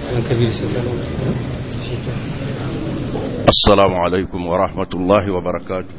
السلام عليكم ورحمة الله وبركاته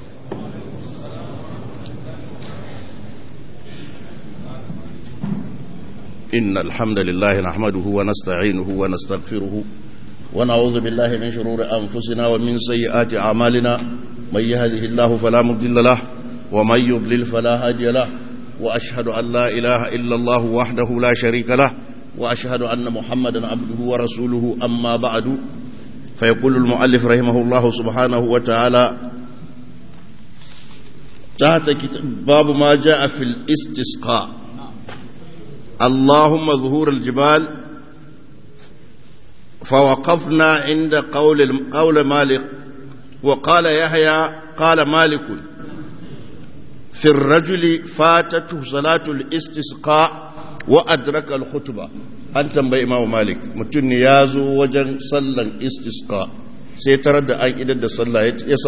إن الحمد لله نحمده ونستعينه ونستغفره ونعوذ بالله من شرور أنفسنا ومن سيئات أعمالنا من يهده الله فلا مضل له ومن يضلل فلا هادي له وأشهد أن لا إله إلا الله وحده لا شريك له وأشهد أن محمدا عبده ورسوله أما بعد فيقول المؤلف رحمه الله سبحانه وتعالى تحت باب ما جاء في الاستسقاء اللهم ظهور الجبال فوقفنا عند قول قول مالك وقال يحيى قال مالك في الرجل فاتته صلاة الاستسقاء وأدرك الخطبة an tambayi imamu malik mutum ne ya zo wajen sallan istisqa sai tarar da an idar da sallah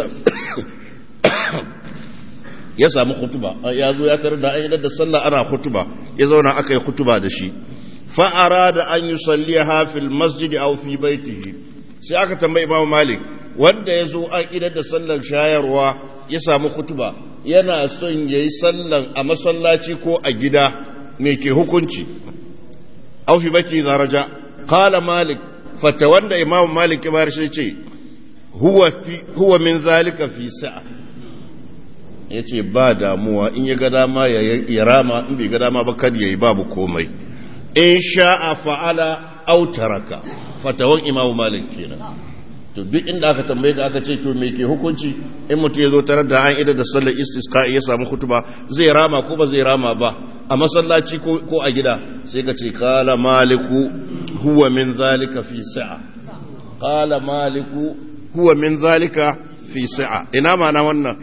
ya samu hutuba ya zo ya tarar da an idar da sallah ana hutuba ya zauna aka yi hutuba da shi fa'ara da an yi salliya hafil masjidi a fi baitihi sai aka tambayi imamu malik wanda ya zo an idar da sallan shayarwa ya samu hutuba yana son ya yi sallan a masallaci ko a gida me ke hukunci أو في بيته إذا رجع قال مالك فتولى إمام مالك بار شيء هو في هو من ذلك في ساعة yace ba damuwa in ya ga dama ya rama in bai ga dama ba kad yayi babu komai in sha'a fa'ala aw taraka fatawan imam malik kenan to duk inda aka tambaye ka aka ce to me ke hukunci in mutum ya zo tarar da an ida da sallar istisqa ya samu kutuba zai rama ko ba zai rama ba a masallaci ko a gida sai ka ce kala maliku huwa min zalika fi sa'a kala maliku huwa min zalika fi sa'a ina mana wannan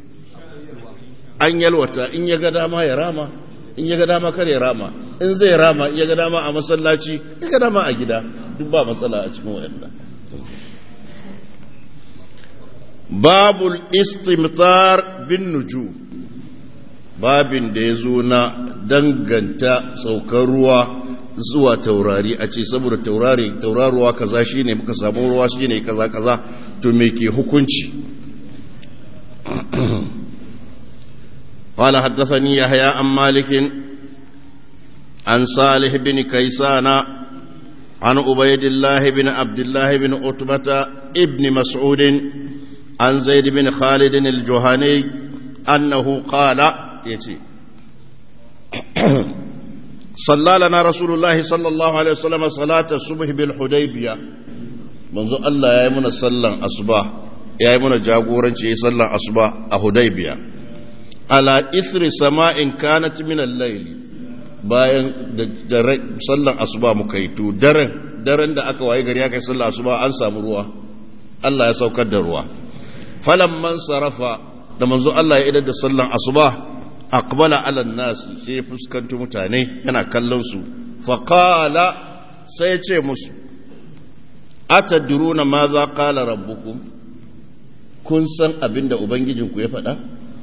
an yalwata in ya ga dama ya rama in ya ga dama kar ya rama in zai rama in ya ga dama a masallaci ya ga dama a gida duk ba matsala a cikin wayannan babul istimtar bin nuju babin da ya zo na danganta saukar ruwa zuwa taurari a ce saboda taurari tauraruwa kaza shine muka samu ruwa shine kaza kaza to me ke hukunci قال حدثني يحيى عن مالك عن صالح بن كيسان عن عبيد الله بن عبد الله بن عتبة ابن مسعود عن زيد بن خالد الجهني أنه قال يتي صلى لنا رسول الله صلى الله عليه وسلم صلاة الصبح بالحديبية منذ الله يا من صلى الصباح يا من جاغورن شي صلى الصباح الحديبية على إثر سماء كانت من الليل bayan da sallan asuba muka yi to daren daren da aka waye gari aka yi sallan asuba an samu ruwa Allah ya saukar da ruwa falamman sarafa da manzo Allah ya idar da sallan asuba aqbala ala nas sai ya fuskanci mutane yana kallon su fa qala sai ya ce musu atadruna ma za qala rabbukum kun san abinda ubangijinku ya faɗa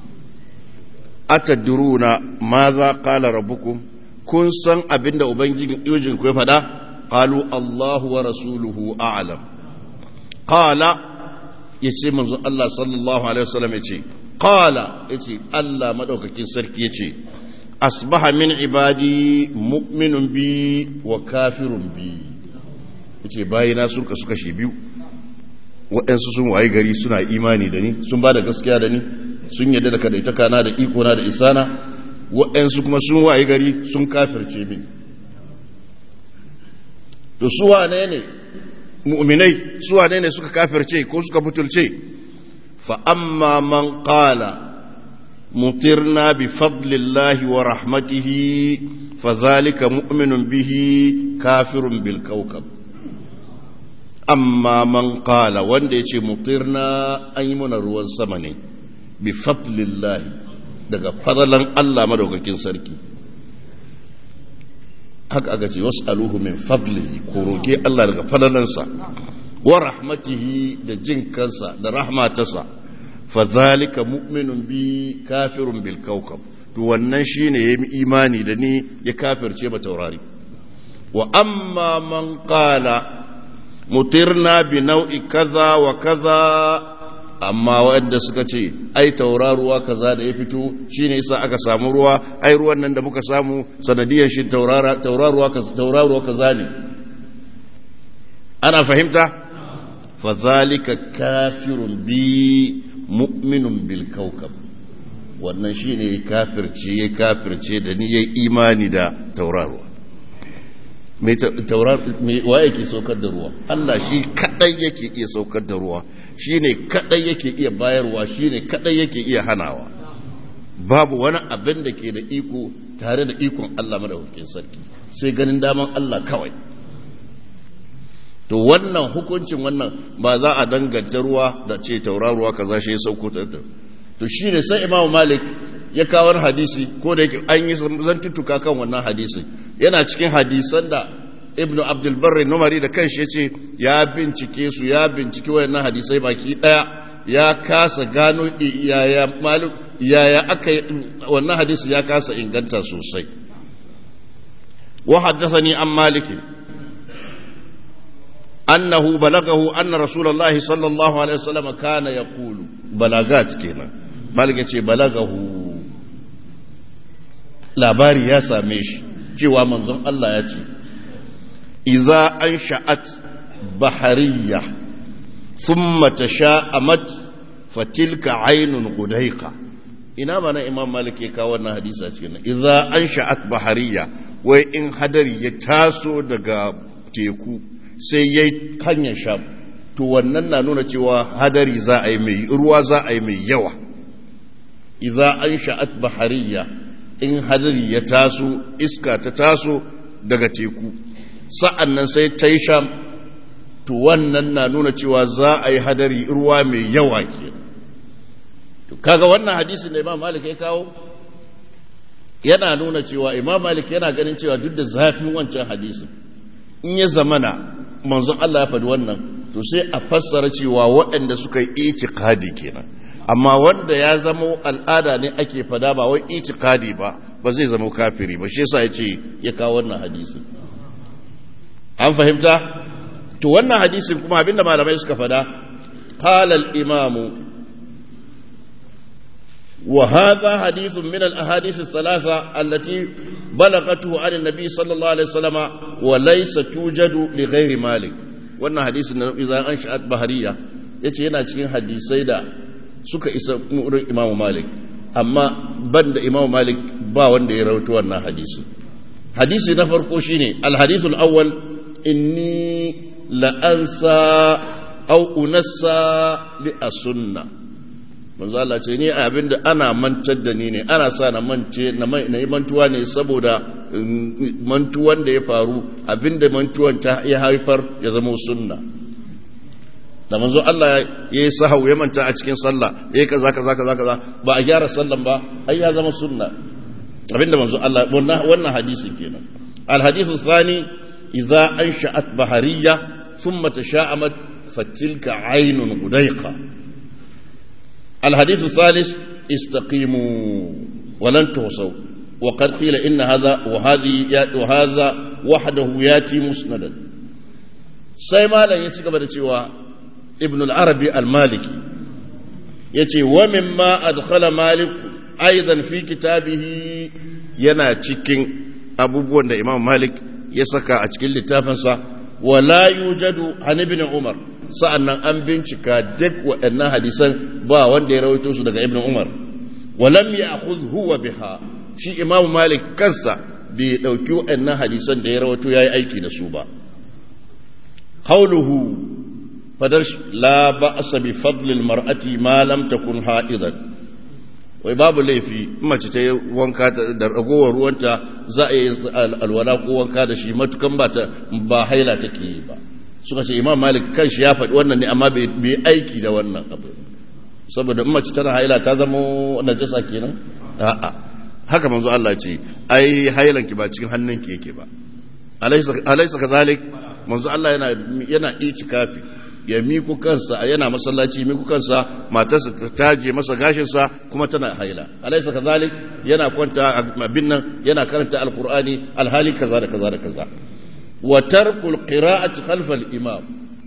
atadruna ma za qala rabbukum kun san abinda ubangijinku ya faɗa qalu Allahu wa rasuluhu a'lam qala ya ce manzo Allah sallallahu Alaihi wasallam ya ce, Kala ya ce, Allah maɗaukakin sarki ya ce, Asbaha min ibadi mu'minun bi wa kafirun bi. Ya ce, bayina sun kasu kashe biyu, waɗansu sun waye gari suna imani da ni, sun ba da gaskiya da ni, sun yadda da kadaitaka na da iko na da isana, waɗansu kuma sun waye gari sun kafirce min. To, su wane ne mu'minai su wane ne suka kafirce ko suka butulce fa amma man qala mutirna bi fadlillahi wa rahmatihi fa zalika mu'minun bihi kafirun bil kawkab amma man qala wanda yace mutirna an yi mana ruwan sama ne bi fadlillahi daga fadalan Allah madaukakin sarki haka aka ce wasu aluhu min fadlihi ko roke Allah daga fadalansa wa rahmatihi da jin kansa da rahmatarsa fa zalika mu'minun bi kafirun bil kawkab to wannan shine yayi imani da ni ya kafirce ba taurari wa amma man qala mutirna bi nau'i kaza wa kaza amma waɗanda suka ce ai tauraruwa kaza da ya fito shine yasa aka samu ruwa ai ruwan nan da muka samu sanadiyar shi tauraruwa tauraruwa kaza ne ana fahimta fa zalika kafirun bi mu'minun bil kawkab wannan shine kafirce ya kafirce da ni yayi imani da tauraruwa mai taurar wa yake saukar da ruwa Allah shi kadai yake iya saukar da ruwa shi ne kadai yake iya bayarwa shi ne kadai yake iya hanawa babu wani abin da ke da iko tare da ikon Allah madaukakin sarki sai ganin daman Allah kawai to wannan hukuncin wannan ba za a danganta ruwa da ce tauraruwa kaza shi ya sauko ta to shi ne sai Imam Malik ya kawo hadisi ko da yake an yi zantuttuka kan wannan hadisin yana cikin hadisan da ibnu abdulbarri numari da kanshi ya ce ya bincike su ya bincike wayannan hadisai baki daya ya kasa gano yaya malum yaya aka wannan hadisi ya kasa inganta sosai wa haddathani an maliki annahu balagahu anna rasulullahi sallallahu alaihi wasallam kana yaqulu balagat kenan malik ce balagahu labari ya same shi cewa manzon Allah ya ce iza an sha'at bahariya thumma tasha'amat fatilka ainun gudaika ina mana imam malik ya kawo wannan hadisi a cikin iza an sha'at bahariya wai in hadari ya taso daga teku sai yayi hanyar sham to wannan na nuna cewa hadari za a yi mai ruwa za a yi mai yawa iza an sha'at bahariya in hadari ya taso iska ta taso daga teku sa'an nan sai ta yi sham to wannan na nuna cewa za a yi hadari ruwa mai yawa ke to kaga wannan hadisin da imam malik ya kawo yana nuna cewa imam malik yana ganin cewa duk da zafin wancan hadisin in ya zamana manzon Allah ya faɗi wannan to sai a fassara cewa waɗanda suka yi itikadi kenan amma wanda ya zamo al'ada ne ake fada ba wai itikadi ba ba zai zama kafiri ba shi yasa yace ya kawo wannan hadisin an fahimta to wannan hadisin kuma abinda malamai suka fada qala al-imam wa hadha hadithun min al-ahadith ath-thalatha allati balagatuhu an an-nabi sallallahu alaihi wasallama wa laysa tujadu li ghairi malik wannan hadisin na idan an sha'at bahariya yace yana cikin hadisai da suka isa wurin imamu malik amma ban da imamu malik ba wanda ya rautu wannan hadisi hadisi na farko shine alhadisul awwal inni la'ansa au unassa li asunna manzo Allah ce ni abinda ana mantar da ni ne ana sa na mance na yi mantuwa ne saboda mantuwan da ya faru abinda mantuwan ta ya haifar ya zama sunna da manzo Allah ya yi sahau ya manta a cikin sallah ya yi kaza kaza kaza kaza ba a gyara sallan ba ai ya zama sunna abinda manzo Allah wannan hadisin kenan al hadisu thani idza ansha'at bahariya thumma tasha'amat fatilka aynun gudaiqa al hadisu thalith istaqimu wa lan tuhsaw wa qad qila inna hadha wa hadhi wa hadha wahdahu yati musnadan sai malam ya ci gaba da cewa ابن العربي المالكي يتي ومما أدخل مالك أيضا في كتابه ينا تشكين أبو da إمام مالك يسكى أتكين لتافنسا ولا يوجد عن ابن عمر sa'annan an bincika duk waɗannan hadisan ba wanda ya rawaito su daga ibn umar walam ya huwa biha shi imam malik kansa bai ɗauki waɗannan hadisan da ya rawaito ya yi aiki da su ba qauluhu fadar la ba'sa bi fadlil mar'ati ma lam takun ha'idan wai babu laifi mace ta yi wanka da ragowar ruwanta za a yi alwala ko wanka da shi matukan ba ta ba haila take yi ba suka ce imam malik kanshi ya faɗi wannan ne amma bai aiki da wannan abu saboda in mace tana haila ta zama najasa kenan a'a haka manzo Allah ce ai hailanki ba cikin hannunki yake ba alaysa alaysa kazalik manzo Allah yana yana itikafi ya miku kansa yana masallaci miku kansa matarsa ta taje masa gashinsa kuma tana haila alaisa kazalik yana kwanta abin nan yana karanta alqur'ani alhali kaza da kaza da kaza wa tarkul qira'ati khalfa al-imam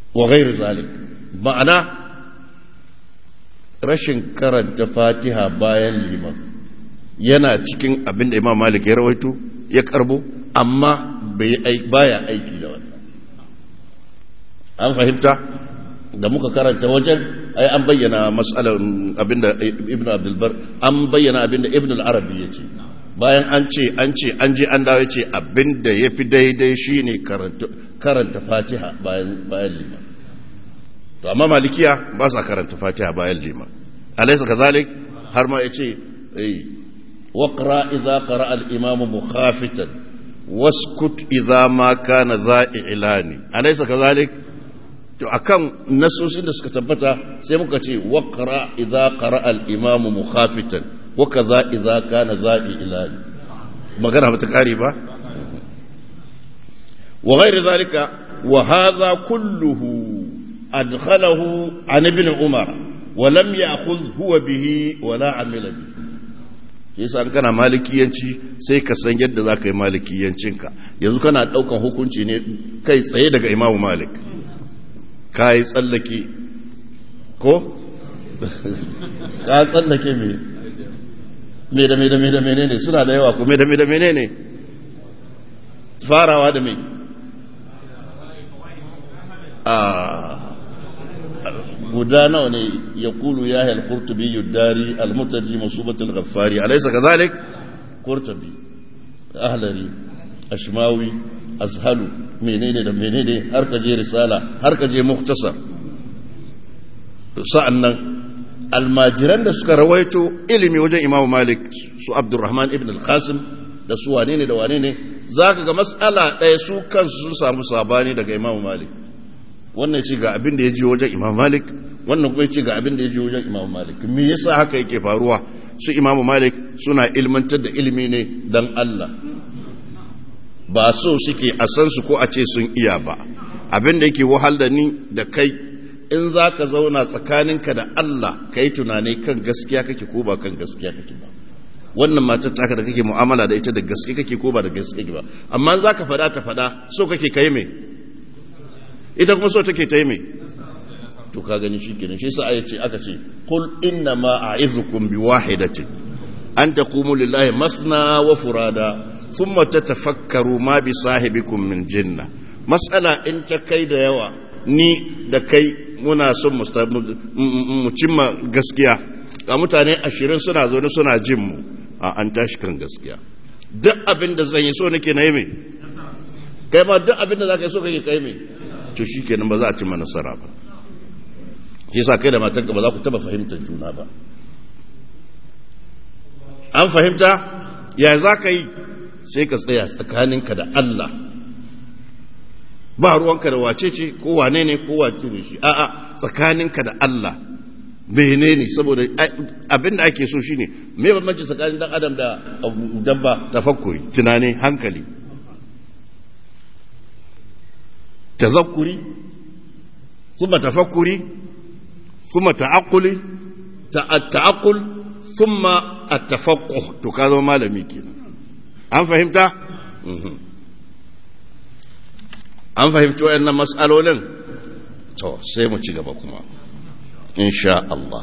wa ghairu zalik ma'ana rashin karanta fatiha bayan liman yana cikin abin da imam malik ya rawaito ya karbo amma baya aiki da wannan an fahimta da muka karanta wajen ai an bayyana matsalar abinda ibn abdulbar an bayyana abinda ibn al-arabi ya ce bayan an ce an ce an je an dawo ce abinda ya fi daidai shine karanta fatiha bayan liman to amma malikiya ba sa karanta fatiha bayan liman alaisa kazalik har ma ya ce waqra idza qara al-imamu mukhafitan waskut idza ma kana za'i'lani alaisa kazalik to akan nasosin da suka tabbata sai muka ce waqra idza qara al-imam mukhafitan wa kaza idza kana za'i ilani magana ba ta kare ba wa ghairi zalika wa hadha kulluhu adkhalahu an ibn umar wa lam ya'khudh huwa bihi wa la amila bihi yasa kana malikiyanci sai ka san yadda za ka yi malikiyancinka yanzu kana daukan hukunci ne kai tsaye daga imamu malik ka yi tsallake ko? ka tsallake me me da me da me da mene ne suna da yawa ko me da me da mene ne farawa da me a guda nawa ne ya kulu ya hal kurtubi yudari almutaji masubatul ghaffari alaysa kadhalik kurtubi ahlari ashmawi azhalu menene da menene har ka je risala har ka je muktasar sa'annan almajiran da suka rawaito ilimi wajen imamu malik su abdurrahman ibn al-qasim da su wane ne da wane ne za ka ga matsala ɗaya su kansu sun samu sabani daga imamu malik wannan ce ga abin da ya ji wajen imamu malik wannan kuma ce ga abin da ya ji wajen imamu malik me yasa haka yake faruwa su imamu malik suna ilmantar da ilimi ne dan allah ba so suke a san su ko a ce sun iya ba abin da yake wahal da ni da kai in za ka zauna tsakaninka da Allah ka yi tunani kan gaskiya kake ko ba kan gaskiya kake ba wannan matar taka da kake mu'amala da ita da gaske kake ko ba da gaske kake ba amma za ka fada ta fada so kake kai me ita kuma so take ta yi me to ka gani shi kenan shi sa ce aka ce qul inna ma a'izukum bi wahidatin an taqumu lillahi masna wa furada thumma tatafakkaru ma bi sahibikum min jinna mas'ala in ta kai da yawa ni da kai muna son mu cimma gaskiya ga mutane ashirin suna zo suna jin mu a an tashi kan gaskiya duk abin da zan yi so nake na yi mai kai ma duk abin da za ka yi so kake kai mai to shi kenan ba za a cimma nasara ba shi sa kai da matarka ba za ku taba fahimtar juna ba an fahimta ya za ka yi sai ka tsaya tsakaninka da Allah ba ruwanka da wace ce ko wane ne ko wace ne shi a'a tsakaninka da Allah menene saboda abin da ake so shine me bambanci tsakanin dan adam da dabba tafakkuri tunani hankali tazakkuri thumma tafakkuri thumma ta'aqquli ta'aqqul thumma at-tafaqquh to ka zama malami kenan an fahimta an fahimci wayannan mas'alolin to sai mu ci gaba kuma insha Allah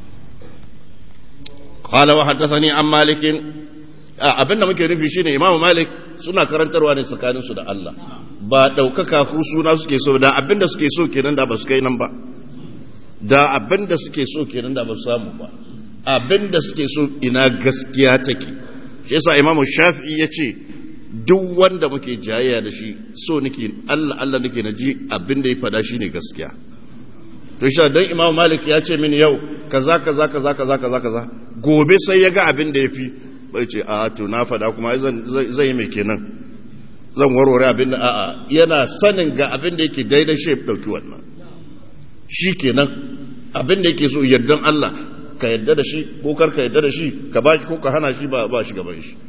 qala wa haddathani an malik abinda muke nufi shine imamu malik suna karantarwa ne tsakanin su da Allah ba daukaka ku suna suke so da abinda suke so kenan da ba su kai nan ba da abinda suke so kenan da ba su samu ba abinda suke so ina gaskiya take shi yasa imamu shafi'i yace duk wanda muke jayayya da shi so nake Allah Allah nake na ji abin da ya fada shine gaskiya to shi dan Imam Malik ya ce mini yau kaza kaza kaza kaza kaza kaza gobe sai ya ga abin da yafi bai ce a to na fada kuma zan zan yi mai kenan zan warware abin da a'a yana sanin ga abin da yake daidai shi dauki wannan shi kenan abin da yake so yardan Allah ka yadda da shi ko kar ka yadda da shi ka ba ko ka hana shi ba ba shi gaban shi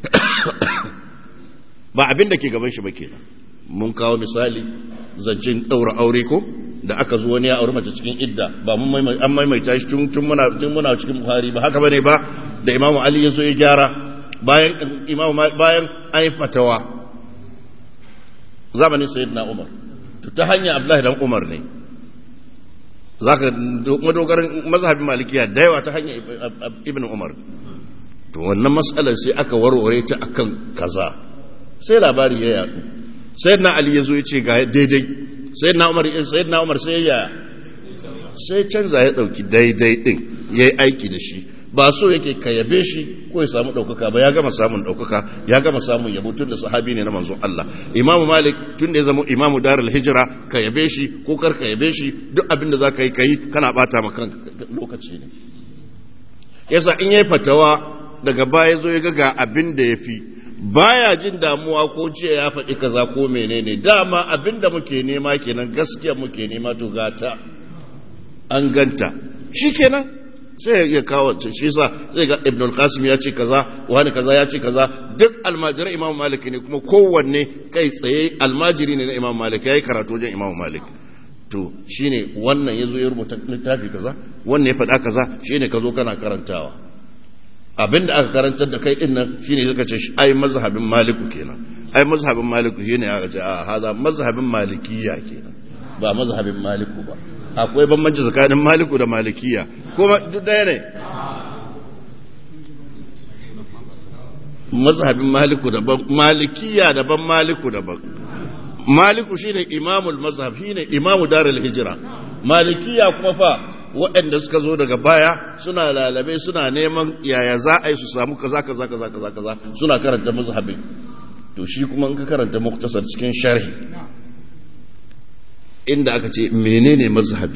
ba abin da ke gaban shi ba kenan mun kawo misali zancen ɗaura aure ko da aka zo wani ya aure mace cikin idda ba mun an maimaita shi tun muna tun muna cikin buhari ba haka bane ba da imamu ali ya zo ya gyara bayan imamu bayan an yi fatawa zamanin sayyidina umar ta hanya abdullahi dan umar ne zaka madogarin mazhabin malikiya da yawa ta hanya ibn umar to wannan matsalar sai aka warware ta akan kaza sai labari ya yadu sayyidina ali ya zo ya ce ga daidai sayyidina umar sayyidina umar sai ya sai canza ya dauki daidai din yayi aiki da shi ba so yake ka yabe shi ko ya samu ɗaukaka ba ya gama samun ɗaukaka ya gama samun yabo tun da sahabi ne na manzon Allah imamu malik tun da ya zama imamu darul hijira ka yabe shi ko kar ka yabe shi duk abin da za ka yi ka yi kana bata ma kan lokaci ne yasa in yayi fatawa daga baya zo ya ga ga abin da ya fi baya jin damuwa ko ce ya faɗi kaza ko menene dama abin da muke nema kenan gaskiya muke nema to gata an ganta shikenan sai ya kawo shi sa zai ga ibn al-qasim ya ce kaza wani kaza ya ce kaza duk almajiran imam malik ne kuma kowanne kai tsaye almajiri ne na imam malik yayi karatu wajen imam malik to shine wannan yazo ya rubuta littafi kaza wannan ya faɗa kaza shine ka zo kana karantawa abinda aka karantar da kai dinnan shine suka ce ai mazhabin maliku kenan ai mazhabin maliku shine aka ce a haza mazhabin malikiya kenan ba mazhabin maliku ba akwai bambanci tsakanin maliku da malikiya kuma duk ɗaya ne mazhabin maliku daban malikiya daban maliku daban maliku shine imamul mazhab shine imamu darul hijira malikiya kuma fa waɗanda suka zo daga baya suna lalabe suna neman yaya za a yi su samu kaza kaza kaza kaza kaza suna karanta mazhabin to shi kuma in ka karanta muktasar cikin sharhi inda aka ce menene mazhabi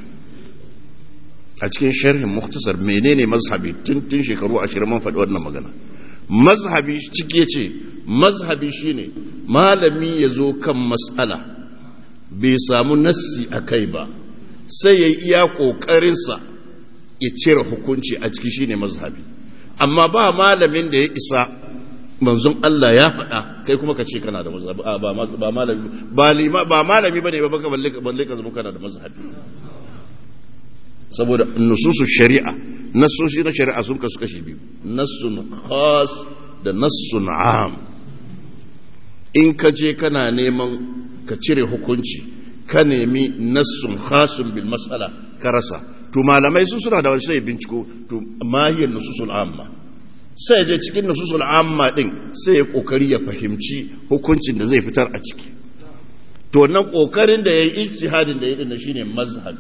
a cikin sharhin muktasar menene mazhabi tun tun shekaru ashirin man faɗi wannan magana mazhabi cike ce mazhabi shine malami ya zo kan matsala bai samu nassi a kai ba sai ya iya ƙoƙarinsa ya cire hukunci a ciki shine mazhabi amma ba malamin da ya isa manzon Allah ya faɗa kai kuma ka ce kana da mazhabi ba malami ba lima ba malami bane ba baka balle balle ka zama kana da mazhabi saboda nususu shari'a nasoshi na shari'a sun kasu kashi biyu nassun khas da nassun am in ka je kana neman ka cire hukunci ka nemi nassun khasun bil mas'ala ka rasa to malamai su suna da wani sai binciko to mahiyar nususul amma sai je cikin nususul amma din sai ya kokari ya fahimci hukuncin da zai fitar a ciki to wannan kokarin da yayi ijtihadin da yayi din shine mazhabi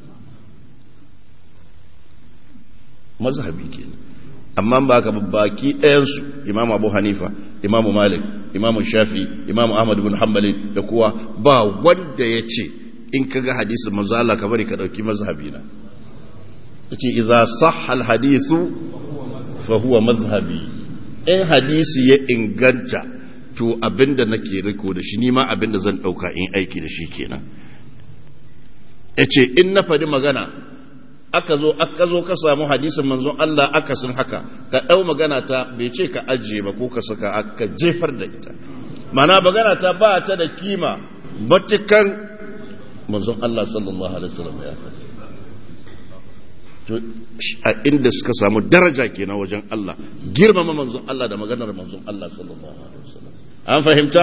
mazhabi kenan amma ba ka baki ɗayan su imam abu hanifa imam malik imam shafi imam ahmad bin hanbali da kowa ba wanda ya ce in ka ga hadisin manzo Allah ka bari ka dauki mazhabi na yace idza sahha al hadithu fahuwa mazhabi in hadisi ya inganta to abinda nake riko da shi nima abinda zan dauka in aiki da shi kenan yace in na faɗi magana aka zo aka zo ka samu hadisin manzon Allah aka sun haka ka dau magana ta bai ce ka ajiye ba ko ka saka aka jefar da ita mana magana ta ba ta da kima batukan manzon Allah sallallahu alaihi wasallam ya faɗi a inda suka samu daraja kenan wajen Allah girmama manzon Allah da maganar manzon Allah sallallahu alaihi wasallam an fahimta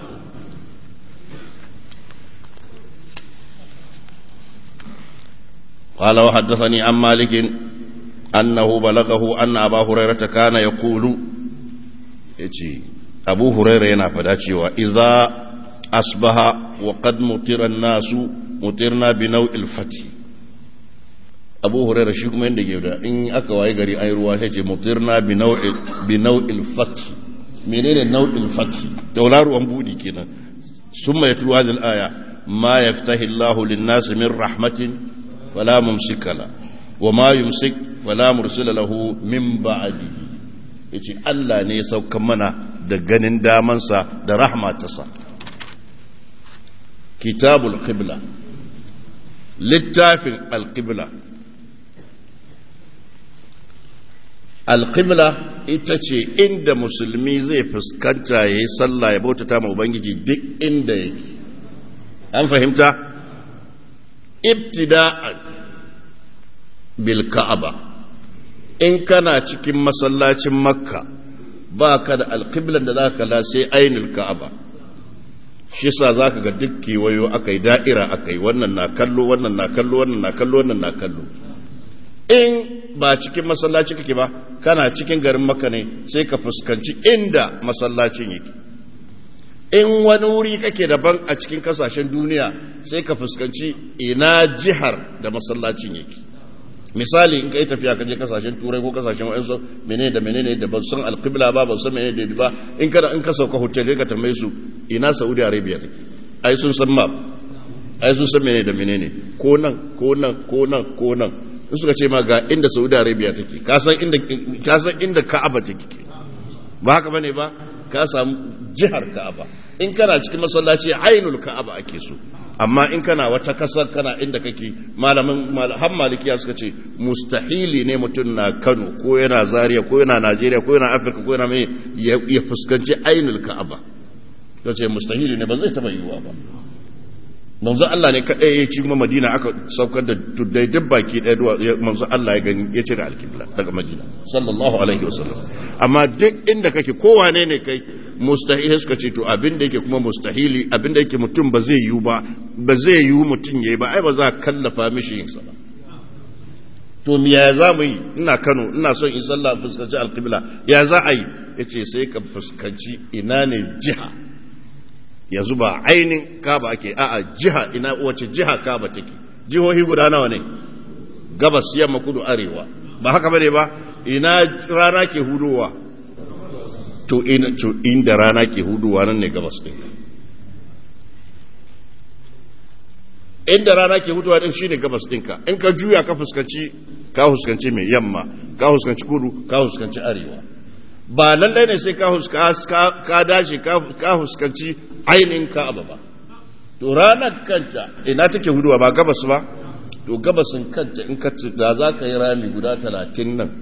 قال وحدثني عن مالك أنه بلغه أن أبا هريرة كان يقول يجي أبو هريرة ينافداتي وإذا أصبح وقد مطر الناس مطرنا بنوع الفتح abu huraira shi kuma yadda ke da in aka waye gari ai ruwa sai ce mutirna bi nau'il fath menene nau'il fath tauraruwan budi kenan summa yatlu hadhihi al-aya ma yaftahi Allahu lin-nasi min rahmatin fala mumsika la wa ma yumsik fala mursila lahu min ba'dihi yace Allah ne ya sauka mana da ganin damansa da rahmatarsa kitabul qibla littafin al-qibla alƙibla ita ce inda musulmi zai fuskanta ya yi sallah ya bautata ma ubangiji duk inda yake an fahimta ibtida'an bil ka'aba in kana cikin masallacin makka ba ka da alƙiblan da za ka la sai ainihin ka'aba shi sa za ka ga duk kewayo aka yi da'ira aka yi wannan na kallo wannan na kallo wannan na kallo wannan na kallo in ba cikin masallaci kake ba kana cikin garin maka ne sai ka fuskanci inda masallacin yake in wani wuri kake daban a cikin kasashen duniya sai ka fuskanci ina jihar da masallacin yake misali in ka yi tafiya ka je kasashen turai ko kasashen wa'ansu menene da menene da ba san alqibla ba ba san menene da ba in ka in ka sauka hotel ka tambaye su ina saudi arabia take ai sun san map ai sun san menene da menene ko nan ko nan ko nan ko nan in suka ce ma ga inda saudi arabia take ka san inda ka san inda ka'aba take ba haka bane ba ka samu jihar ka'aba in kana cikin masallaci ainul ka'aba ake so amma in kana wata kasar kana inda kake malamin har malikiya suka ce mustahili ne mutum na kano ko yana zaria ko yana najeriya ko yana afirka ko yana mai ya fuskanci ainul ka'aba ya ce mustahili ne ba zai taba yiwuwa ba manzo Allah ne kaɗai ya ci kuma Madina aka saukar da tuddai duk baki ɗaya manzo Allah ya gani ya cire alkibla daga Madina sallallahu alaihi wasallam amma duk inda kake kowane ne kai mustahili suka ce to abin da yake kuma mustahili abin da yake mutum ba zai yiwu ba ba zai yiwu mutum yayi ba ai ba za a kallafa mishi yin sa ba to me ya za mu yi ina Kano ina son in sallah fuskanci alkibla ya za a yi yace sai ka fuskanci ina ne jiha yanzu ba ainin kaba ake a'a jiha ina wace jiha kaba take jihohi guda nawa ne gabas yamma kudu arewa ba haka bane ba ina rana ke hudowa to ina to inda rana ke hudowa nan ne gabas din inda rana ke hudowa din shine gabas dinka in ka juya ka fuskanci ka fuskanci mai yamma ka fuskanci kudu ka fuskanci arewa ba lallai ne sai ka dace ka fuskanci ainihin ka'aba ba to ranar kanta ina take huduwa ba gabas ba to gabasin kanta in ka da za ka yi rami guda talatin nan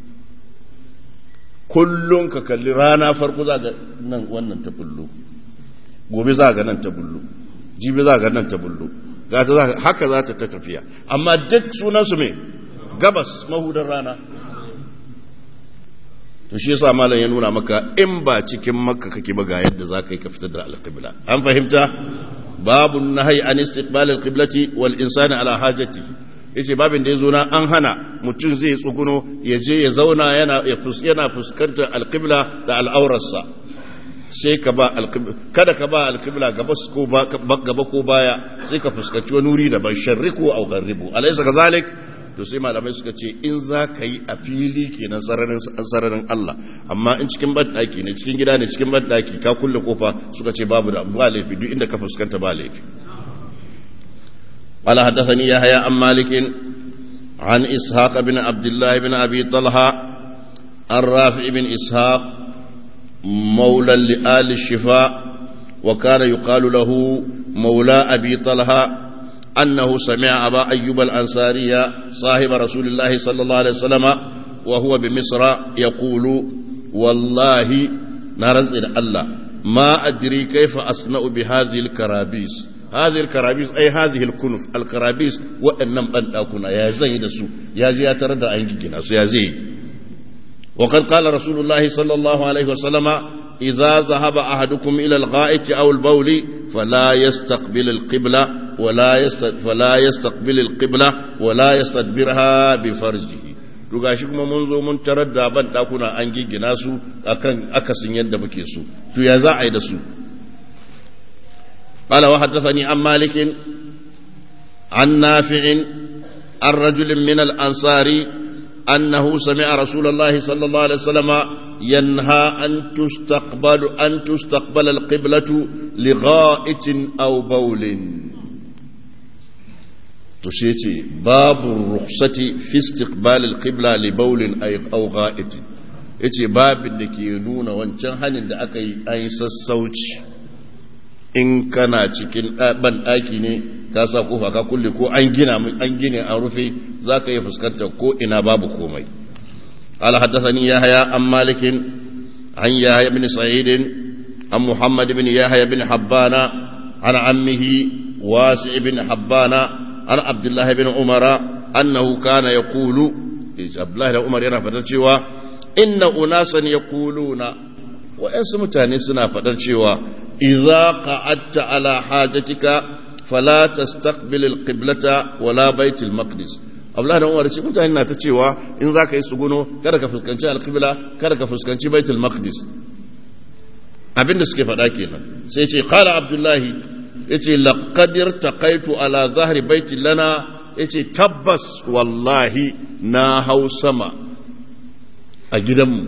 kullum ka kalli rana farko za ga nan wannan ta bullo gobe za ga nan ta bullo jibi za ga nan ta bullo haka za ta tafiya amma duk sunansu mai gabas mahudar rana to shi yasa malam ya nuna maka in ba cikin makka kake ba ga yadda za ka yi ka fitar da alqibla an fahimta babu nahyi an istiqbal alqiblati wal insani ala hajati yace babin da yazo na an hana mutum zai tsuguno ya je ya zauna yana yana fuskantar alqibla da al'aurarsa sai ka ba alqibla kada ka ba alqibla gaba ko ba gaba ko baya sai ka fuskanci wani wuri daban sharriku aw gharribu alaysa kadhalik to sai malamai suka ce in za ka yi a fili kenan sararin Allah amma in cikin banɗaki ne cikin gida ne cikin banɗaki ka kulle kofa suka ce babu da ba laifi duk inda ka fuskanta ba laifi قال حدثني يحيى عن مالك عن إسحاق بن عبد الله بن أبي طلحة الرافع بن إسحاق مولى لآل الشفاء وكان يقال له مولى أبي طلحة أنه سمع أبا أيوب الأنصاري صاحب رسول الله صلى الله عليه وسلم وهو بمصر يقول والله نرز إلى الله ما أدري كيف أصنع بهذه الكرابيس هذه الكرابيس أي هذه الكنف الكرابيس وإنم أن أكون يا زيد سو يا زي تردى عن يا زي وقد قال رسول الله صلى الله عليه وسلم إذا ذهب أحدكم إلى الغائط أو البول فلا يستقبل القبلة ولا يست... فلا يستقبل القبلة ولا يستدبرها بفرجه to gashi kuma mun zo mun tarar da ban dakuna an giggina su akan akasin yadda muke so to ya za a yi da su قال وحدثني عن مالك عن نافع عن رجل من الأنصار أنه سمع رسول الله صلى الله عليه وسلم ينهى أن تستقبل أن تستقبل القبلة لغائط أو بول تشيتي باب الرخصة في استقبال القبلة لبول أو غائط yace babin da ke nuna wancan hannun da aka yi an yi sassauci in kana cikin ban ɗaki ne ka sa kofa ka kulle ko an gina an gine an rufe za ka iya fuskantar ko ina babu komai قال حدثني يحيى عن مالك عن يحيى بن سعيد عن محمد بن يحيى بن حبان عن عمه واسع بن حبان عن عبد الله بن عمر أنه كان يقول عبد الله بن عمر yana fadar cewa inna unasan yaquluna wa'yansu mutane suna faɗar cewa iza qa'adta ala hajatika fala tastaqbil alqiblata wala baitul maqdis Abdullah da Umar shi mutane na ta cewa in zaka yi suguno kada ka fuskanci alqibla kada ka fuskanci baitul maqdis abinda suke faɗa kenan sai ce qala abdullahi yace laqad irtaqaitu ala zahri baiti lana yace tabbas wallahi na hau sama a gidanmu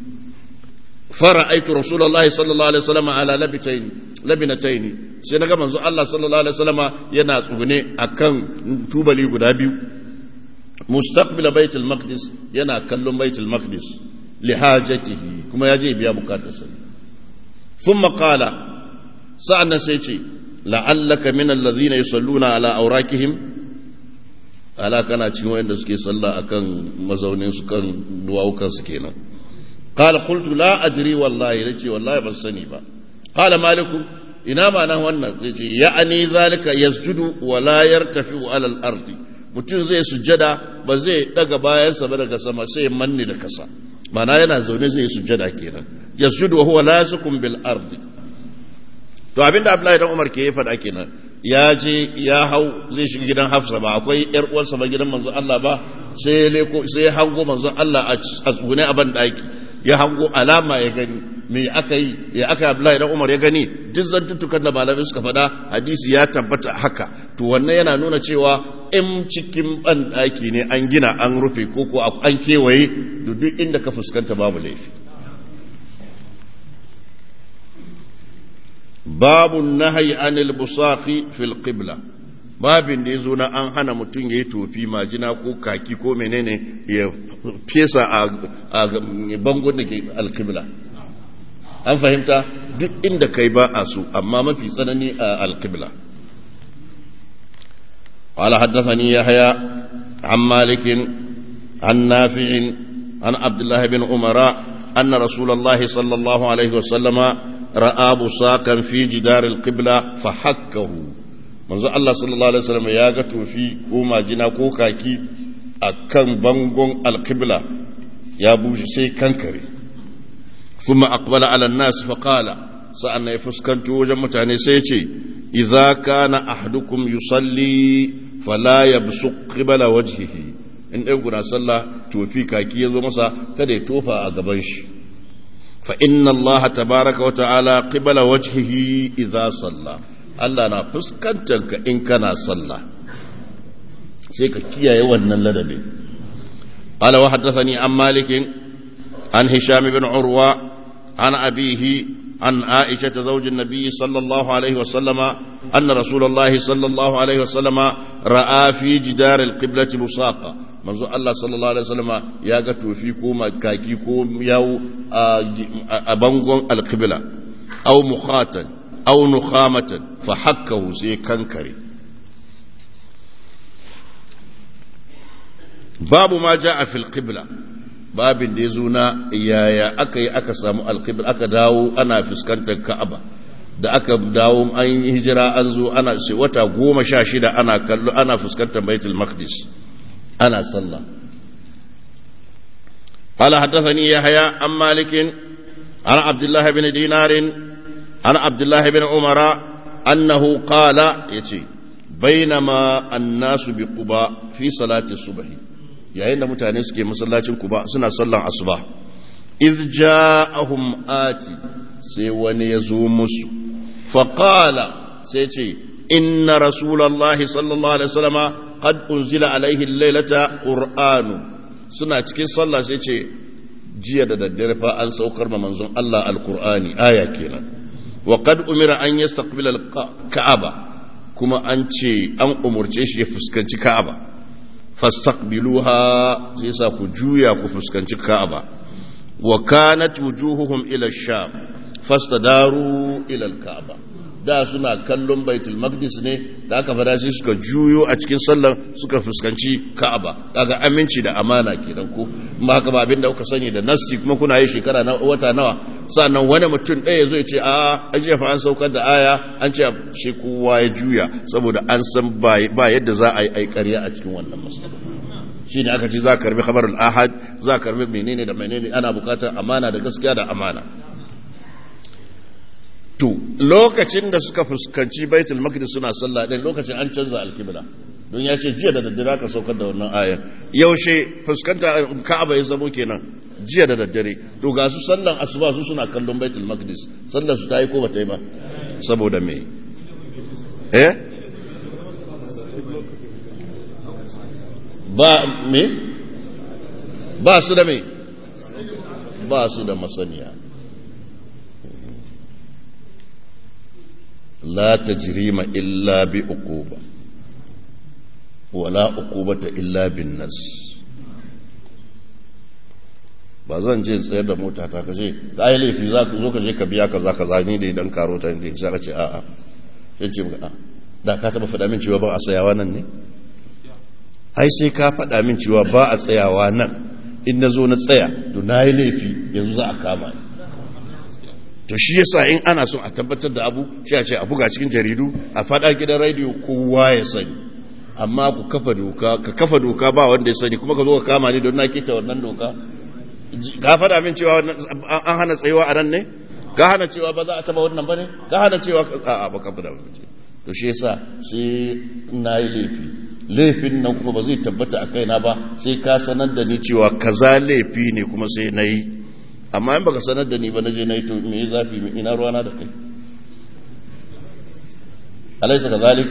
فرأيت رسول الله صلى الله عليه وسلم على لبتين لبنتين sai naga manzo Allah sallallahu alaihi wasallama yana tsugune akan tubali guda biyu mustaqbil baitul maqdis yana kallon baitul maqdis li hajatihi kuma yaje biya bukatarsa thumma qala sa'anna sai ce la'allaka min alladhina yusalluna ala awrakihim ala kana cikin wanda suke sallah akan mazaunin su kan duwawukan su kenan قال قلت لا أدري والله يجي والله بسني با قال مالك ina ma nan wannan zai ce ya'ani zalika yasjudu wa la yartafi'u ala al-ard mutum zai sujjada ba zai daga bayansa ba daga sama sai ya manne da kasa mana yana zaune zai sujjada kenan yasjudu wa huwa lasikum bil ard to abinda Abdullahi dan Umar ke yi fada kenan ya je ya hau zai shiga gidan Hafsa ba akwai yar uwarsa ba gidan manzon Allah ba sai leko sai ya hango manzon Allah a tsugune a ban daki ya hango alama ya gani me aka yi ya aka Abdullahi dan Umar ya gani duk zantuttukan da malamai suka faɗa hadisi ya tabbata haka to wannan yana nuna cewa in cikin ban daki ne an gina an rufe ko ko an kewaye duk inda ka fuskanta babu laifi babu nahyi anil busaqi fil qibla babin da yazo na an hana mutum yayi tofi majina ko kaki ko menene ya fesa a bangon da ke alqibla an fahimta duk inda kai ba a so amma mafi tsanani a alqibla قال حدثني يحيى عن مالك عن نافع عن عبد الله بن عمر أن رسول الله صلى الله عليه وسلم ra'a busakan fi jidar alqibla fa hakkahu manzo Allah sallallahu alaihi wasallam ya ga tofi ko majina ko kaki akan bangon alqibla ya bushe sai kankare thumma aqbala ala an-nas fa qala sa'anna ya fuskanto wajen mutane sai ya ce idza kana ahadukum yusalli fala yabsuq qibla wajhihi in dai guna sallah tofi kaki ya zo masa kada ya tofa a gaban shi فإن الله تبارك وتعالى قبل وجهه إذا صلى الله na fuskantarka in kana sallah sai ka kiyaye wannan ladabi قال وحدثني عن مالك عن هشام بن عروة عن أبيه عن عائشة زوج النبي صلى الله عليه وسلم أن رسول الله صلى الله عليه وسلم رأى في جدار القبلة بصاقة manzo Allah sallallahu alaihi wasallama ya ga tofi ko makaki ko yawo a bangon alqibla aw mukhatan aw nukhamatan fa hakkahu sai kankare babu ma jaa fil qibla babin da yazo na yaya aka yi aka samu alqibla aka dawo ana fuskantar ka'aba da aka dawo an yi hijira an zo ana wata goma sha shida ana kallo ana fuskantar baitul maqdis أنا صلى قال حدثني يحيى عن مالك عن عبد الله بن دينار عن عبد الله بن عمر أنه قال يتي بينما الناس بقباء في صلاة الصبح yayin da mutane suke masallacin kuba suna sallan asuba iz ja'ahum ati sai wani ya zo musu faqala sai ce inna rasulullahi sallallahu alaihi wasallama qad unzila alaihi lailata qur'anu suna cikin sallah sai ce jiya da daddare fa an saukar ma manzon Allah alqur'ani aya kenan wa qad umira an yastaqbila alka'aba kuma an ce an umurce shi ya fuskanci ka'aba fastaqbiluha sai sa ku juya ku fuskanci ka'aba wa kanat wujuhuhum ila sham fastadaru ila alka'aba da suna kallon baitul maqdis ne da aka fada sai suka juyo a cikin sallan suka fuskanci ka'aba daga aminci da amana kenan ko ma haka ba abinda kuka sani da nassi kuma kuna yi shekara na wata nawa sannan wani mutum ɗaya zo ya ce a ajiya fa an saukar da aya an ce shi kowa ya juya saboda an san ba yadda za a yi aikariya a cikin wannan masala shi ne aka ce za ka karbi khabarul ahad za ka karbi menene da menene ana bukatar amana da gaskiya da amana to lokacin da suka fuskanci baitul maqdis suna sallah din lokacin an canza alkibla don ya ce jiya da daddare aka saukar da wannan aya yaushe fuskanta ka'aba ya zamo kenan jiya da daddare to ga su sallan asuba su suna kallon baitul maqdis sallar su ta yi ko ba ta yi ba saboda me eh ba me ba su da me ba su da masaniya la tajrima illa bi uquba wala uqubata illa bin nas ba zan je tsayar da mota ta kaje ka yi laifi za ka zo ka je ka biya ka za ka zani da idan karo ta ne sai ka ce a'a sai ce a da ka taba faɗa min cewa ba a tsayawa nan ne ai sai ka faɗa min cewa ba a tsayawa nan in na zo na tsaya to na yi laifi yanzu za a kama ni to shi yasa in ana son a tabbatar da abu shi a ce a buga cikin jaridu a faɗa gidan rediyo kowa ya sani amma ku kafa doka ka kafa doka ba wanda ya sani kuma ka zo ka kama ni don na kita wannan doka ka faɗa min cewa an hana tsayuwa a nan ne ka hana cewa ba za a taba wannan ba ne ka hana cewa a ba ka faɗa min to shi yasa sai na yi laifi laifin nan kuma ba zai tabbata a kaina ba sai ka sanar da ni cewa kaza laifi ne kuma sai na yi amma in baka sanar da ni ba na je na yi to me zafi ina ruwana da kai alaisa ka zalik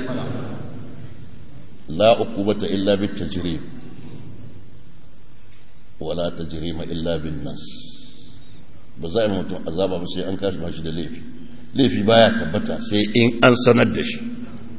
la uqubata illa bit tajrib wala tajrima illa bin nas ba za a yi mutum azaba ba sai an kashi mashi da laifi laifi baya tabbata sai in an sanar da shi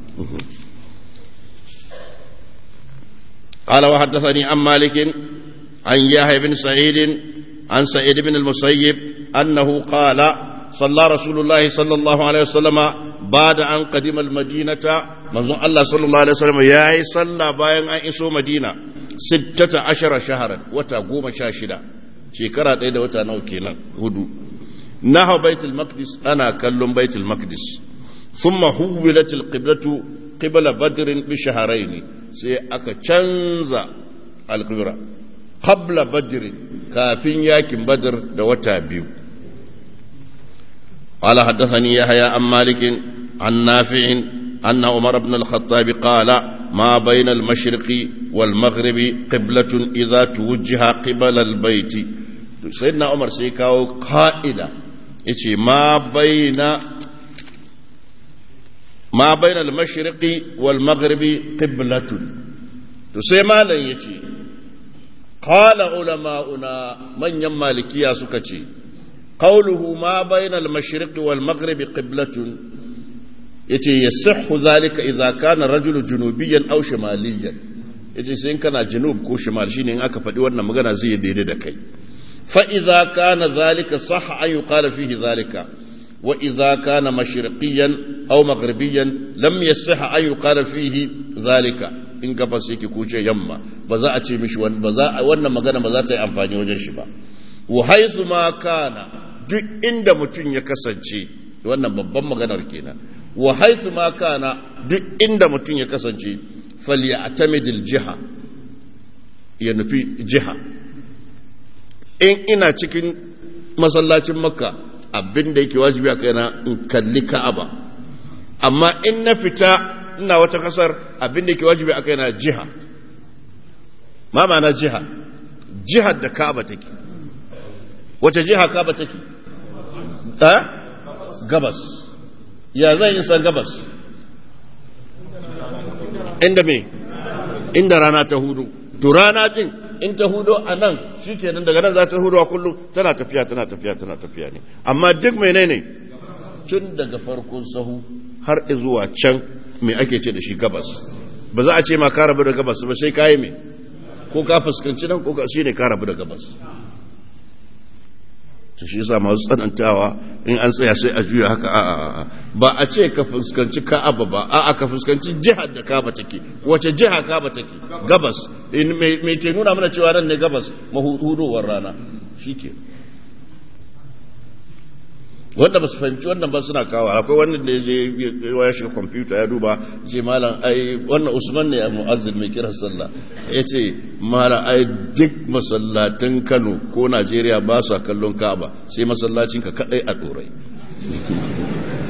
قال وحدثني عن مالك عن يحيى بن سعيد عن سعيد بن المسيب أنه قال صلى رسول الله صلى الله عليه وسلم بعد أن قدم المدينة منظر الله صلى الله عليه وسلم يا صلى باين أن إسو مدينة ستة عشر شهرا وتقوم شاشدا شكرا إيدا وتنوكينا هدو نهو بيت المقدس أنا كلم بيت المقدس ثم حولت القبلة قبل بدر بشهرين سي أكا تشنزا القبلة قبل بدر كافين ياكم بدر دوتا بيو قال حدثني يحيى عن مالك عن نافع أن عمر بن الخطاب قال ما بين المشرق والمغرب قبلة إذا توجه قبل البيت سيدنا عمر سيكاو قائدة يتي ما بين ما بين المشرق والمغرب قبلة تسمى لن يتي قال علماؤنا من يمالكيا سكتي قوله ما بين المشرق والمغرب قبلة yace yasihhu zalika idza kana rajulu junubiyan aw shimaliyan yace sai in kana junub ko shimal shine in aka faɗi wannan magana zai daidai da kai fa idza kana zalika sahha an yuqala fihi zalika wa idza kana mashriqiyan aw maghribiyan lam yasihha an yuqala fihi zalika in gabas yake kuce yamma ba za a ce mishi ba za wannan magana ba za ta yi amfani wajen shi ba wa haythu ma kana duk inda mutum ya kasance wannan babban maganar kenan wa haithu ma kana duk inda mutum ya kasance falyatamidil jiha ya nufi jiha in ina cikin masallacin makka abin da yake wajibi a kaina in kalli ka'aba amma in na fita ina wata kasar abin da yake wajibi a kaina jiha ma ma'ana jiha jihar da ka'aba take wace jiha ka'aba take gabas ya zan isa gabas inda me inda rana ta hudu to rana din in ta hudu a nan shi kenan daga nan za ta hudu a kullum tana tafiya tana tafiya tana tafiya ne amma duk menene tun daga farkon sahu har zuwa can me ake ce da shi gabas ba za a ce ma ka rabu da gabas ba sai kayi me ko ka fuskanci nan ko shi ne ka rabu da gabas to shi yasa masu tsanantawa in an tsaya sai a juya haka a ba a ce ka fuskanci ka'aba ba a ka fuskanci jihar da ka'aba take wace jiha ka'aba take gabas me ke nuna mana cewa nan ne gabas mahudowar rana shike wanda ba su fahimci wannan ba suna kawo akwai wannan da ya je ya shiga kwamfuta ya duba ce malam ai wannan usman ne a mu'azzin mai kiran sallah ya ce malam ai duk masallatan kano ko najeriya ba su kallon ka'aba sai masallacin ka kadai a dorai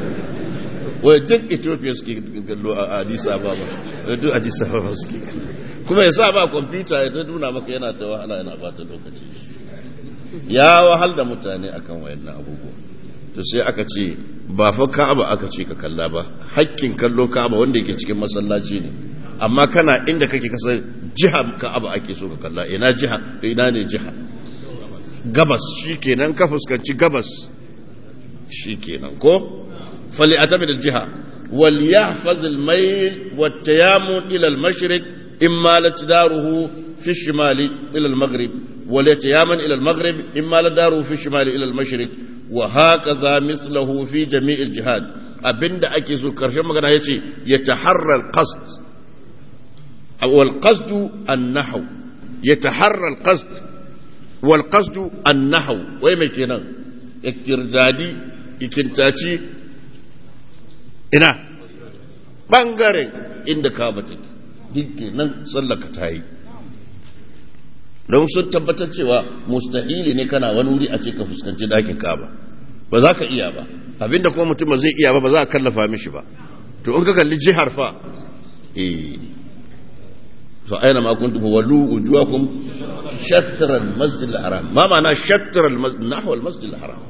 wai duk ethiopia suke kallo a addis ababa duk addis ababa suke kuma ya sa ba kwamfuta ya ta nuna maka yana ta wahala yana bata lokaci ya wahal da mutane akan wayannan abubuwa to sai aka ce ba fa ka'aba aka ce ka kalla ba hakkin kallo ka'aba wanda yake cikin masallaci ne amma kana inda kake kasar jiha ka'aba ake so ka kalla ina jiha ina ne jiha gabas shikenan ka fuskanci gabas shikenan ko fali atamid aljiha wal yahfaz almayl wat tayammum ila almashriq imma latdaruhu fi shimali ila almaghrib wal yatayammum ila almaghrib imma ladaruhu fi shimali ila almashriq wa hakaza mislahu fi jami' aljihad abinda ake so karshen magana yace yataharra alqasd والقصد النحو يتحرى القصد والقصد النحو وين كينا اكتردادي ikintaci ina ɓangaren inda kaba take duk nan tsallaka ta yi don sun tabbatar cewa mustahili ne kana wani wuri a ce ka fuskanci dakin kaba ba za ka iya ba abinda kuma mutum ba zai iya ba ba za a kallafa mishi ba to in ka kalli jihar fa eh فأينما كنتم فولوا وجوهكم شطر المسجد الحرام ما معنى شطر المسجد نحو المسجد الحرام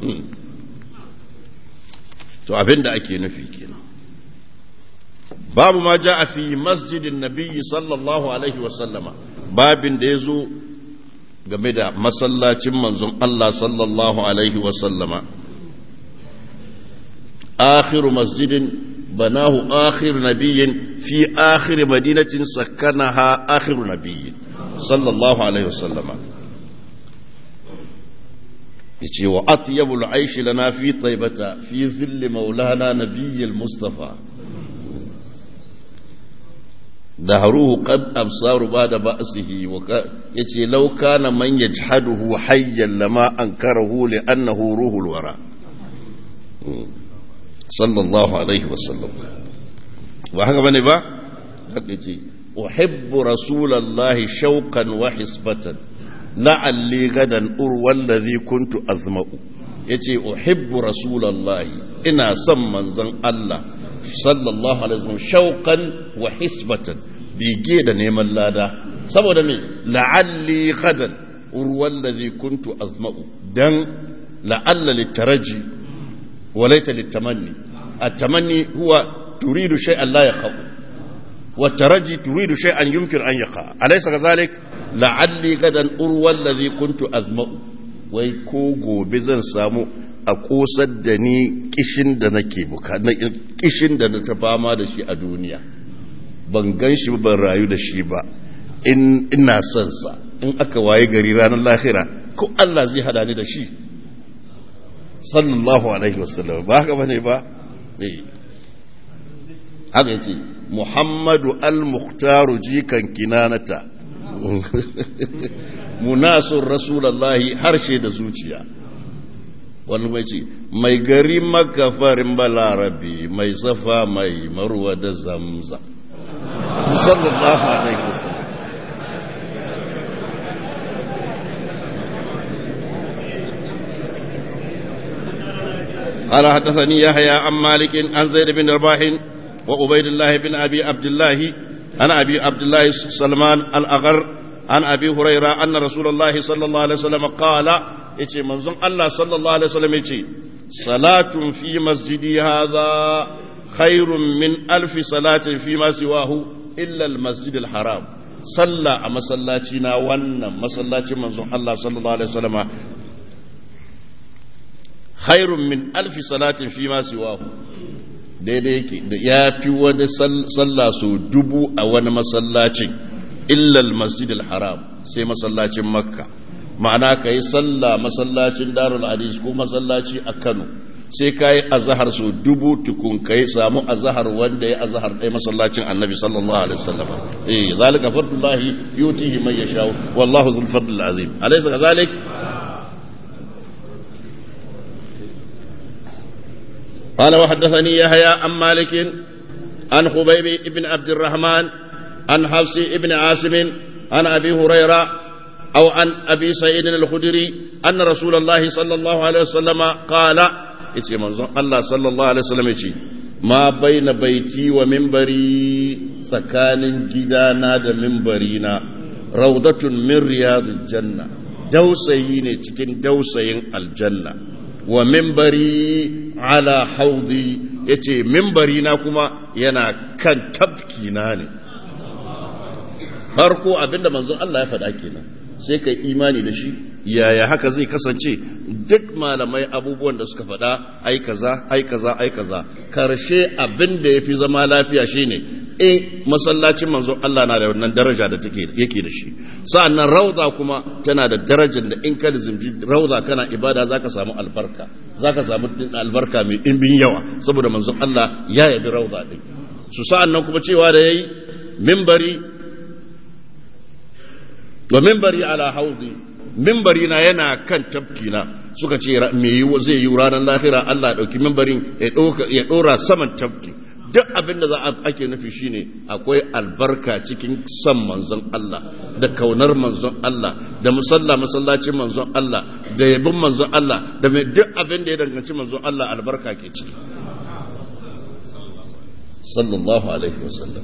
to abin da ake nufi kenan babu ma ja fi masjidin nabiyyi sallallahu alaihi wasallama babin da ya zo game da masallacin manzon Allah sallallahu alaihi wasallama akhiru masjidin بناه آخر نبي في آخر مدينة سكنها آخر نبي صلى الله عليه وسلم يجي وأطيب العيش لنا في طيبة في ظل مولانا نبي المصطفى دهروه قد أبصار بعد بأسه وك... يجي لو كان من يجحده حيا لما أنكره لأنه روح الورى sallallahu alaihi wasallam ba haka bane ba haka ce uhibbu rasulallahi shauqan wa hisbatan la'alli gadan urwal ladhi kuntu azma'u yace uhibbu rasulallahi ina son manzon Allah sallallahu alaihi wasallam shauqan wa hisbatan bige da neman lada saboda me la'alli gadan urwal ladhi kuntu azma'u dan la'alla litaraji وليت للتمني التمني هو تريد شيئا لا يقع والترجي تريد شيئا يمكن أن يقع أليس كذلك لعلي غدا أروى الذي كنت أذمأ ويكوغو بزن سامو a kosar da ni kishin da nake kishin da na ta fama da shi a duniya ban gan shi ban rayu da shi ba in ina son sa in aka waye gari ranar lahira ko Allah zai hada ni da shi sallallahu alaihi wasallam ba haka bane ba eh haka yace muhammadu al-mukhtaru jikan kinanata munasun rasulullahi harshe da zuciya wani mai ce mai gari makafarin balarabi mai safa mai marwa da zamza sallallahu alaihi wasallam قال حدثني يحيى عن مالك عن زيد بن رباح وعبيد الله بن ابي عبد الله عن ابي عبد الله سلمان الاغر عن ابي هريره ان رسول الله صلى الله عليه وسلم قال يتي منزون الله صلى الله عليه وسلم يتي صلاة في مسجدي هذا خير من ألف صلاة فيما سواه إلا المسجد الحرام صلى مسلاتنا ون مسلاتي منزون الله صلى الله عليه وسلم khairun min alfi salatin fi ma siwahu daidai yake da ya fi wani sallah so dubu a wani masallacin illal masjidil haram sai masallacin makka ma'ana ka yi sallah masallacin darul hadis ko masallaci a kano sai ka yi azahar so dubu tukun ka yi samu azahar wanda ya azahar ɗaya masallacin annabi sallallahu alaihi wasallam eh zalika fadlullahi yutihi man yasha wallahu dhul fadl azim alaysa kadhalik قال وحدثني يحيى عن مالك عن خبيب بن عبد الرحمن عن حفص بن عاصم عن ابي هريره او عن ابي سعيد الخدري ان رسول الله صلى الله عليه وسلم قال يتي منظر الله صلى الله عليه وسلم يتي ma baina baiti wa mimbari tsakanin gidana da mimbarina raudatun min riyadul janna dausayi ne cikin dausayin aljanna wa mimbari ala haudi yace mimbari na kuma yana kan tafki na ne farko abinda manzon Allah ya faɗa kenan sai kai imani da shi yaya haka zai kasance duk malamai abubuwan da suka faɗa ai kaza ai kaza ai kaza karshe abin da yafi zama lafiya shine in masallacin manzon Allah na da wannan daraja da take yake da shi sa'annan rauda kuma tana da darajar da in ka lizimci rauda kana ibada zaka samu albarka zaka samu albarka mai dimbin yawa saboda manzon Allah ya yabi rauda din su sa'annan kuma cewa da yayi minbari wa mimbari ala haudi mimbari na yana kan tafkina suka ce me yi zai yi ranar lahira Allah dauki mimbarin ya dora saman tafki duk abin da za a ake nufi shine akwai albarka cikin son manzon Allah da kaunar manzon Allah da musalla masallacin manzon Allah da yabin manzon Allah da mai duk abin da ya danganci manzon Allah albarka ke ciki sallallahu alaihi wasallam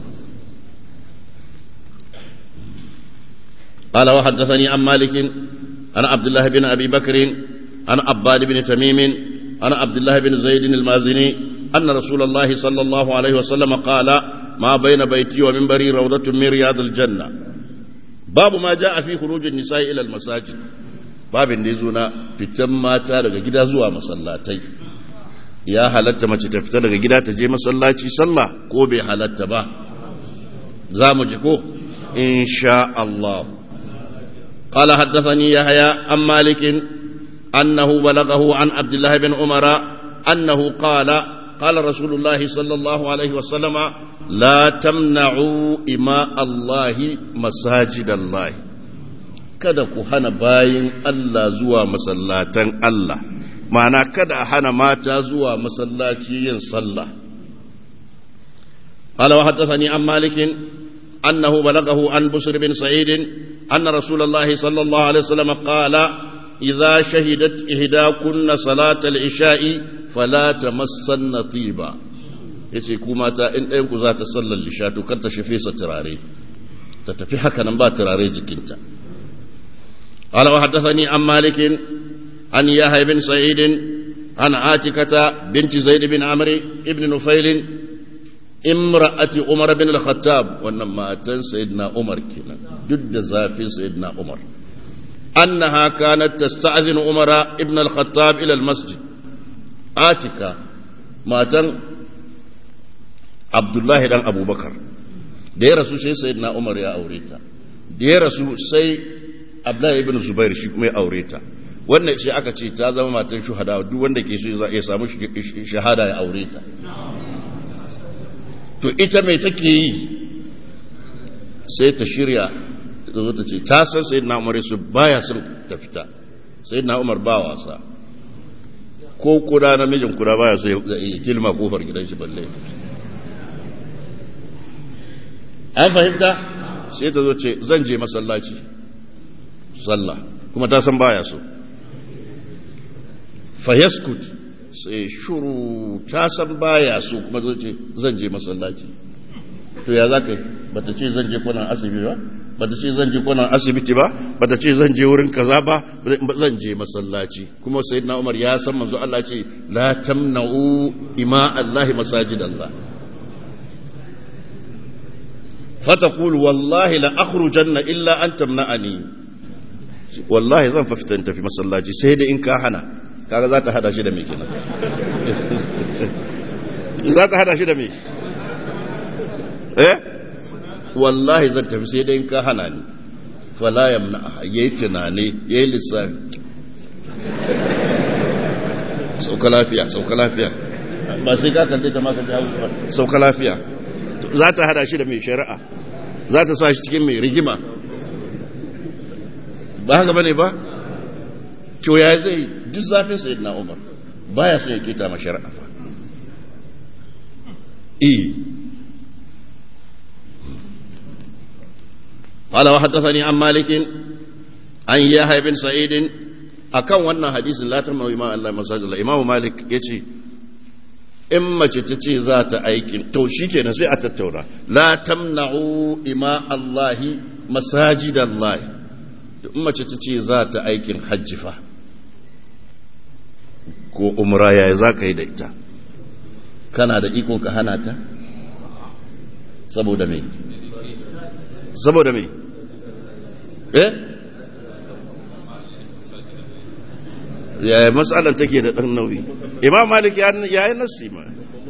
قال وحدثني عن مالك عن عبد الله بن ابي بكر عن عباد بن تميم عن عبد الله بن زيد المازني ان رسول الله صلى الله عليه وسلم قال ما بين بيتي ومنبري روضة من رياض الجنة باب ما جاء في خروج النساء الى المساجد باب da yazo na fitan mata daga gida zuwa masallatai ya halatta mace ta fita daga gida ta je masallaci sallah ko bai halatta ba za mu ji ko insha Allah قال حدثني يحيى عن مالك أنه بلغه عن عبد الله بن عمر أنه قال قال رسول الله صلى الله عليه وسلم لا تمنعوا إماء الله مساجد الله kada ku hana bayin Allah zuwa masallatan Allah ma'ana kada a hana mata zuwa masallaci yin sallah قال وحدثني عن مالك أنه بلغه عن بشر بن سعيد أن رسول الله صلى الله عليه وسلم قال إذا شهدت إهداكن صلاة العشاء فلا تمسن طيبا yace ku mata in ɗayan ku za ta sallar lisha to kar ta shafe sa turare ta tafi haka nan ba turare jikinta qala wa haddathani an malik an yahya bin sa'id an atikata binti zaid bin amr ibn nufail imra'ati umar bin al-khattab wannan matan sayyidina umar kenan duk da zafin sayyidina umar annaha kanat tasta'zinu umar ibn al-khattab ila al-masjid atika matan abdullahi dan abubakar da ya rasu sai sayyidina umar ya aure ta da ya rasu sai abdullahi ibn zubair shi kuma ya aure ta wannan shi aka ce ta zama matan shuhada duk wanda ke so ya samu shahada ya aure ta to ita mai take yi sai ta shirya zo ta ce ta san sai na umar su baya son ta fita sai na umar ba wasa ko kuda namijin kuda baya so ya kilma kofar gidan shi balle an fahimta sai ta zo ce zan je masallaci sallah kuma ta san baya so fayaskut sai shuru ta san baya so kuma zo ce zan je masallaci to ya za ka yi ba ta ce zan je kwanan asibiti ba ba ta ce zan je kwanan asibiti ba ba ta ce zan je wurin kaza ba zan je masallaci kuma sai na umar ya san manzo Allah ce la tamna'u ima Allah masajid Allah فتقول والله لا أخرجن إلا أن تمنعني والله zan fa fitan tafi masallaci sai da in ka hana kaga za ta hada shi da me kenan za ta hada shi da me eh wallahi zan tafi sai da in ka hana ni fala yamna yayi tunani yayi lissafi sauka lafiya sauka lafiya ba sai ka kanta ta maka jawo sauka lafiya za ta hada shi da mai shari'a za ta sa shi cikin mai rigima ba haka bane ba to ya zai duk zafin sayid na umar baya so ya keta ma shari'a fa eh قال وحدثني عن مالك عن يحيى بن سعيد akan wannan hadisin la tarmamu imam Allah masajid Allah imam Malik yace in mace ta ce za ta aikin to shi kenan sai a tattauna la tamna'u ima Allahi masajid Allah in mace ta ce za ta aikin hajji fa ko umra yaya za ka yi da ita kana da iko ka hana ta saboda me saboda me eh yaya matsalar take da ɗan nauyi imam malik ya yi nassi ma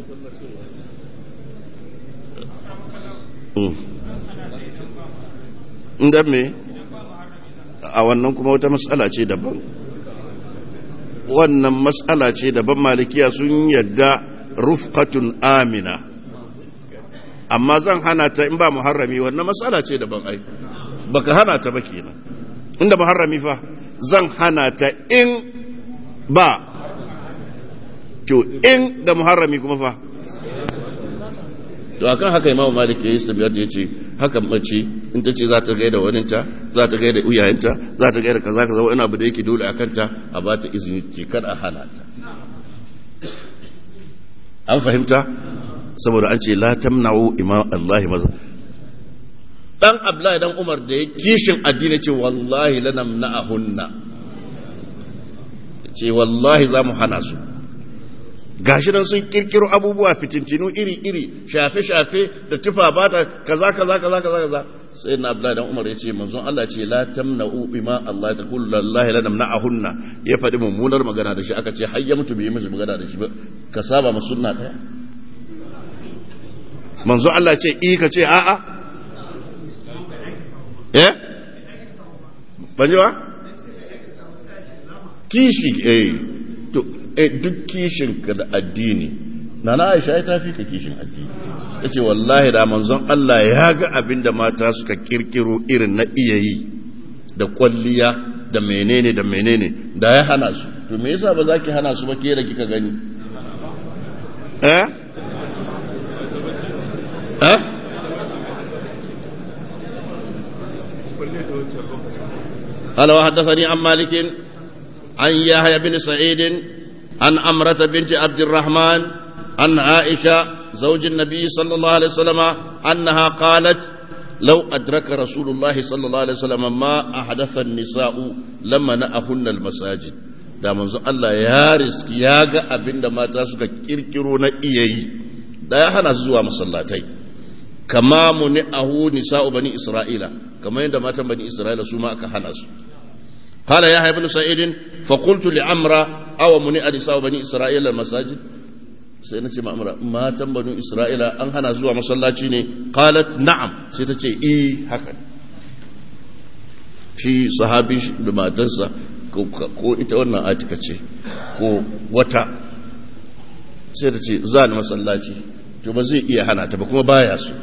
inda me a wannan kuma wata matsala ce daban wannan matsala ce daban malikiya sun yadda rufqatun amina amma zan hana ta in ba muharrami wannan matsala ce daban ai baka hana ta ba kenan inda muharrami fa zan hana ta in ba to in da muharrami kuma fa to akan haka imamu malik ya yi sabiyar da ya ce haka mace in ta ce za ta gaida waninta za ta gaida uyayenta za ta gaida kaza kaza wani abu da yake dole a kanta a ba ta izini ce kar a hana ta an fahimta saboda an ce la tamna'u imam Allah maza dan Abdullahi dan Umar da ya kishin addini ce wallahi lanamna'ahunna ce wallahi za mu hana su gashi nan sun kirkiro abubuwa fitintinu iri-iri shafe-shafe da tufa ba ta kaza kaza kaza kaza kaza sai na abdullahi dan umar ya ce manzon Allah ce la tamna'u bima Allah ta kullu lillahi la namna'ahunna ya faɗi mummunar magana da shi aka ce har ya mutu bai mishi magana da shi ba ka saba ma sunna ɗaya manzon Allah ce i ka ce a'a eh ban ji ba kishi eh to eh duk kishin ka da addini nana Aisha ta fi ka kishin addini yace wallahi da manzon Allah ya ga abinda mata suka kirkiro irin na iyayi da kwalliya da menene da menene da ya hana su to me yasa ba za ki hana su ba ke da kika gani eh eh قال وحدثني عن مالك عن يحيى بن سعيد عن أمرة بنت عبد الرحمن عن عائشة زوج النبي صلى الله عليه وسلم أنها قالت لو أدرك رسول الله صلى الله عليه وسلم ما أحدث النساء لما نأهن المساجد da manzo Allah ya riski ya ga abin da mata suka kirkiro na iyayi da ya hana su zuwa masallatai kama muni ahu nisa'u bani isra'ila kamar yadda matan bani isra'ila su ma aka hana su قال يحيى بن سعيد فقلت لعمرة أو منع نساء بني إسرائيل المساجد سينتي ما أمرا ما تم بني إسرائيل أن هنا زوا مسلاتي قالت نعم سيتتي إي هكذا shi sahabi da matarsa ko ita wannan atika ce ko wata sai ta ce za ni masallaci to ba zai iya hana ta ba kuma baya su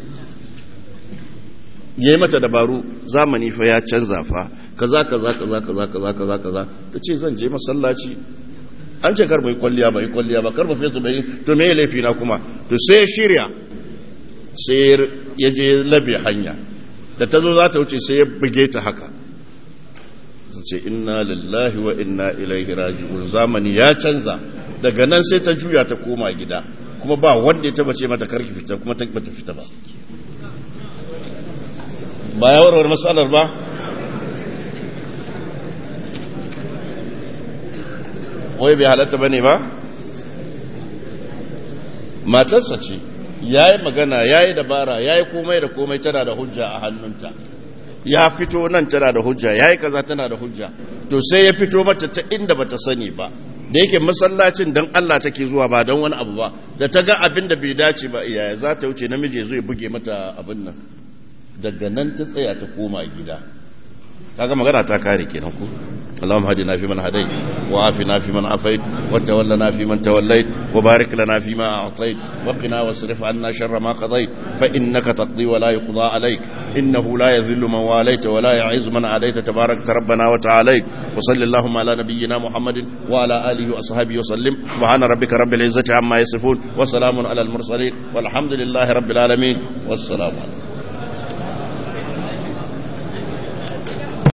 ya yi mata dabaru zamani fa ya canza fa kaza kaza kaza kaza kaza kaza kaza ta ce zan je masallaci an ce kar mai kwalliya bai kwalliya ba kar ba fesa bai to me laifi na kuma to sai shirya sai ya je labe hanya da ta zo za ta wuce sai ya buge ta haka ce inna lillahi wa inna ilaihi raji'un zamani ya canza daga nan sai ta juya ta koma gida kuma ba wanda ya taba ce mata karki fita kuma ta bata fita ba ba ya warware matsalar ba wai bai halatta ba ne ba matarsa ce ya yi magana ya yi dabara ya yi komai da komai tana da hujja a hannunta ya fito nan tana da hujja ya yi kaza tana da hujja to sai ya fito mata ta inda ba ta sani ba da yake masallacin don Allah take zuwa ba don wani abu ba da ta ga abin da bai dace ba iyaye za ta wuce namiji zai buge mata abin nan daga nan ta tsaya ta koma gida kaga magana ta kare kenan ku اللهم هدنا فيمن هديت وعافنا فيمن عافيت وتولنا فيمن توليت وبارك لنا فيما أعطيت وقنا واصرف عنا شر ما قضيت فإنك تقضي ولا يقضى عليك إنه لا يذل من واليت ولا يعز من عاديت تبارك ربنا وتعاليت وصل اللهم على نبينا محمد وعلى آله وأصحابه وسلم سبحان ربك رب العزة عما يصفون وسلام على المرسلين والحمد لله رب العالمين والسلام عليكم